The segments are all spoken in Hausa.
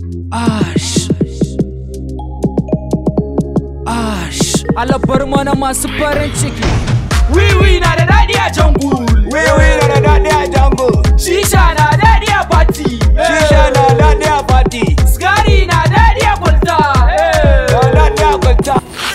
Ash. Ash. Alabar mana masu farin ciki. Wiwi na da daɗi a jangul. Wiwi na da daɗi a jango. Shisha na daɗi a party. Shisha na daɗi a party. Sigari na daɗi a kwalta. Na daɗi a kwanta.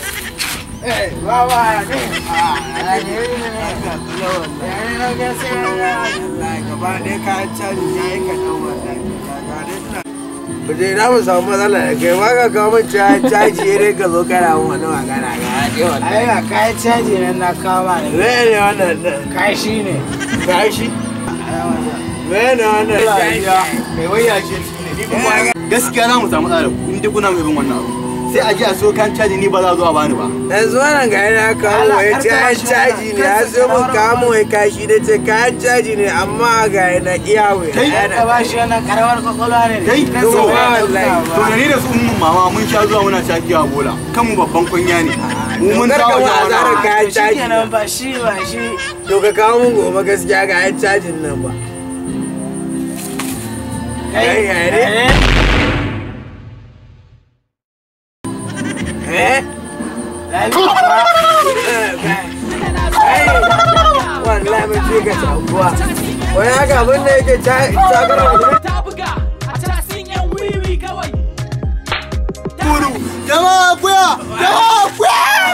Buje na mu samu matsala da kai ma ka kawo min caji ya dai ka zo kana mun wani magana ga haɗe Ai wallahi. ga kayan caji nan na kama ne. Me ne wannan ɗin? Kashi ne. Gashi? Me ne wannan? Mai waya ce ne. Ni kuma gaskiya za mu samu tsara in dai kuna mai bin wannan abu. Sai a ji a so kan caji ni ba za a zo a bani ba. Yanzu wannan ga yana kawo Allah, wai kar ka kayan bashi caji ne wannan, ya so mun kansa kawo mun wai kashi da ce kayan caji ne amma ga yana iya wai. Kai, Ka ba shi wannan karamar kwakwalwa ne. Kai, Kan to sa ba ya wallahi, ɗauka To ba. da ni da su ummun mama mun sha zuwa muna shakiya bola. Kanmu babban kunya ne. Mu mun Dokar dawo ka da ba za wannan. ka kayan To shi caji. kenan ba shi ba shi. To ka kawo mun gobe gaskiya ga yan cajin nan ba. Kai, ya ne? Eh? Wallahi mun ce ka sabuwa. Wai haka abin da yake takara mutum. Ta buga a tarasin yan wiwi kawai. Jama'a kuya! Jama'a kuya!